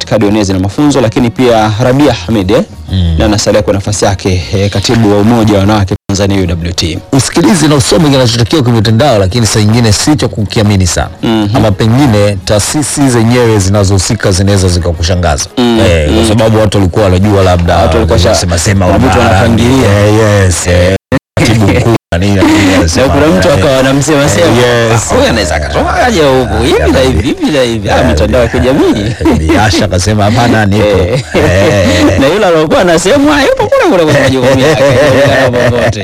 kadi ya uenezi na mafunzo, lakini pia Rabia Hamid eh, na anasalia kwa nafasi yake eh, katibu wa umoja wa wanawake Tanzania UWT. usikilize na usome kinachotokea kwenye mitandao, lakini saa nyingine si cha kukiamini sana Mhm. ama pengine taasisi zenyewe zinazohusika zinaweza zikakushangaza eh, kwa sababu watu walikuwa wanajua labda Watu walikuwa sha- sema sema kuna vitu ubara, wanapangilia. eh, yes, eh, katibu mkuu na nini na nini, Na anasema, kuna mtu eh, akawa anamsema sema Yes. "Ah, huyu anaweza akatoka aje huku hivi na hivi hivi na hivi, ah, mitandao ya kijamii Biasha akasema hapana, nipo Eh. Eh, na yule aliokuwa anasema yupo kule kule kwenye majukumu yake kulingana popote.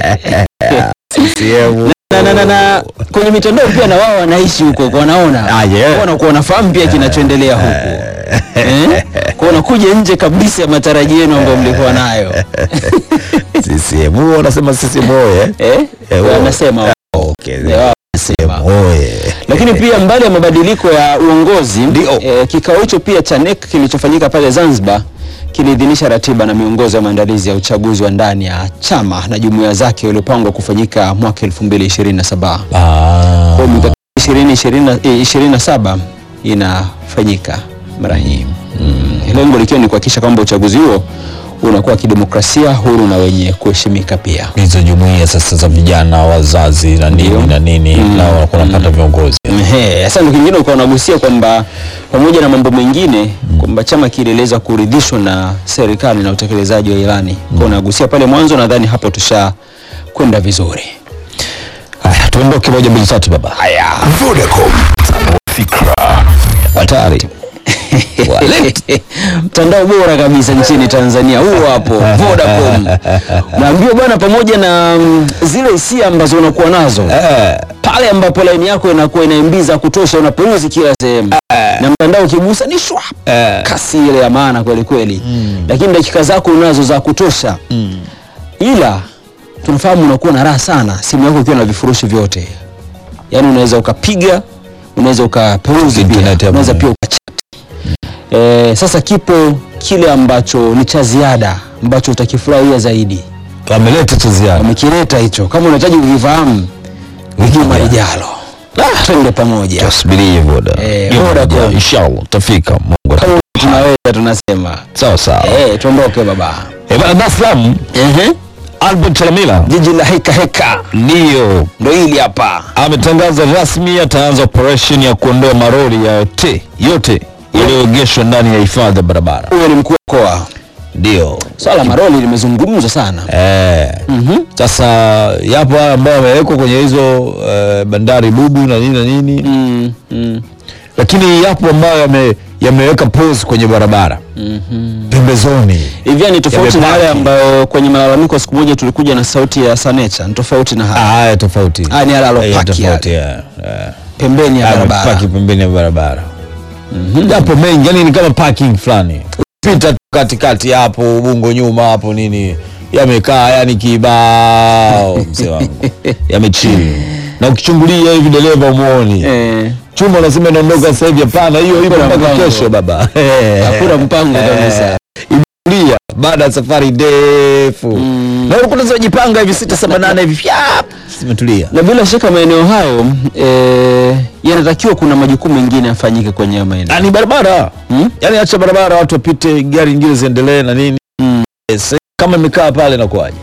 CCM. na, na, na, na kwenye mitandao pia na wao wanaishi huko kwa wanaona Ah, yeah. Kwa wanakuwa wanafahamu pia kinachoendelea huku eh? kwa wanakuja nje kabisa ya matarajio yenu ambayo mlikuwa nayo CCM huo wanasema CCM oye eh? Eh, wao- wanasema wao. okay. Eh, wao wanasema oye lakini pia mbali ya mabadiliko ya uongozi Ndio. eh, kikao hicho pia cha NEC kilichofanyika pale Zanzibar kiliidhinisha ratiba na miongozo ya maandalizi ya uchaguzi wa ndani ya chama na jumuiya zake uliopangwa kufanyika mwaka 2027. Ah. Kwa mikakati 2027 inafanyika mara hii mm. lengo likiwa ni kuhakikisha kwamba uchaguzi huo unakuwa wa kidemokrasia huru na wenye kuheshimika pia. hizo jumuiya sasa za vijana wazazi na nini Ndio. na nini nao wanakuwa wanapata viongozi Ehe, Sasa ndio kingine ukawa unagusia kwamba pamoja na mambo mengine kwamba chama kilieleza kuridhishwa na serikali na utekelezaji wa ilani. Kwa unagusia pale mwanzo, nadhani hapo tusha kwenda vizuri. haya tuondoke moja mbili tatu baba haya Vodacom. Fikra. hatari Walete. mtandao bora kabisa nchini Tanzania huo hapo Vodacom. Naambiwa bwana, pamoja na mm, zile hisia ambazo unakuwa nazo Eh, pale ambapo laini yako inakuwa ina MB za kutosha, unaperuzi kila sehemu na mtandao ukigusa ni shwa eh, kasi ile ya maana kweli kweli, lakini dakika zako unazo za kutosha, ila tunafahamu unakuwa na raha sana simu yako ikiwa na vifurushi vyote, yaani unaweza ukapiga, unaweza ukaperuzi pia, Internet ya unaweza Mungu. pia ukachat. Eh, sasa kipo kile ambacho ni cha ziada ambacho utakifurahia zaidi, wameleta cha ziada wamekileta hicho. Kama unahitaji kukifahamu, juma lijalo twende pamoja, tusubirie voda Eh, Juma Vodacom. lijalo, inshallah tutafika Mungu kama tunaweza tunasema sawa sawa eh, tuondoke baba. eh bana Dar es Salaam Ehe. Albert Chalamila jiji la heka heka ndio ndo hili hapa ametangaza rasmi ataanza operation ya kuondoa maroli yote yote yaliyoegeshwa ndani ya hifadhi ya barabara huyo ni mkuu wa mkoa ndio swala la maroli limezungumzwa sana Eh, sasa yapo haya ambayo yamewekwa kwenye hizo eh, bandari bubu na nini na nini mm, mm. lakini yapo ambayo yame, yameweka pose kwenye barabara pembezoni hivyo ni tofauti na Yamepaki. yale ambayo kwenye malalamiko siku moja tulikuja na sauti ya sanecha ni tofauti na Ah, haya haya tofauti haya ni yale Haya alopaki tofauti yale ya, ya. pembeni ya barabara Amepaki pembeni ya barabara yapo mengi yani ni kama parking fulani pita tu katikati hapo ubungo nyuma hapo nini yamekaa yani kibao mzee wangu yamechini na ukichungulia hivi dereva umuoni Eh, chuma unasema inaondoka sasa hivi hapana hiyo ipo Hakuna mpaka mpango. kesho baba hakuna mpango kabisa imetulia baada ya safari ndefu na ulikuwa unazojipanga hivi sita saba nane hivi fyap, zimetulia na bila shaka maeneo hayo eh, yanatakiwa kuna majukumu mengine yafanyike kwenye hayo maeneo Na ni barabara Hmm? yani acha barabara watu wapite gari nyingine ziendelee na nini Mm. Eh, sasa kama imekaa pale nakuaje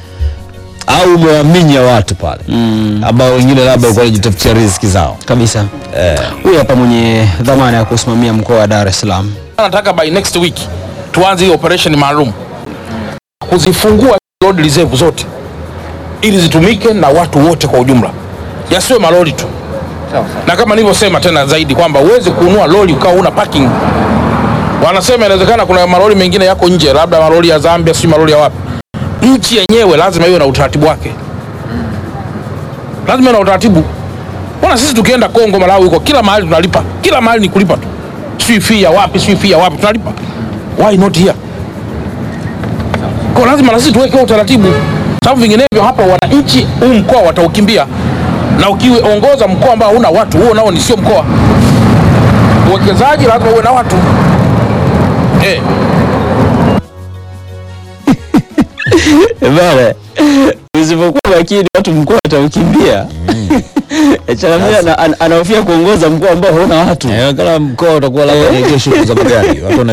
au umewaminya watu pale mm, ambao wengine labda walikuwa wanajitafutia riziki zao kabisa eh. huyu hapa mwenye dhamana ya kusimamia mkoa wa Dar es Salaam nataka by next week tuanze hii operation maalum kuzifungua road reserve zote ili zitumike na watu wote kwa ujumla, yasiwe malori tu. Na kama nilivyosema tena zaidi kwamba uweze kununua lori ukawa una parking. Wanasema inawezekana kuna malori mengine yako nje, labda malori ya Zambia, si malori ya wapi. Nchi yenyewe lazima iwe na utaratibu wake, lazima iwe na utaratibu. Mbona sisi tukienda Kongo, Malawi, huko kila mahali tunalipa, kila mahali ni kulipa tu, sijui fee ya wapi, sijui fee ya wapi tunalipa. Why not here? Kwa lazima na sisi tuweke huo utaratibu, sababu vinginevyo hapa wananchi huu mkoa wataukimbia, na ukiongoza mkoa ambao huna watu, huo nao ni sio mkoa. Uwekezaji lazima uwe na watu eh. bana usipokuwa makini watu mkoa wataukimbia Chalamila ana- ana- anahofia kuongoza mkoa ambao hauna watu Eh, kama mkoa utakuwa labda ni kesho za magari watu wana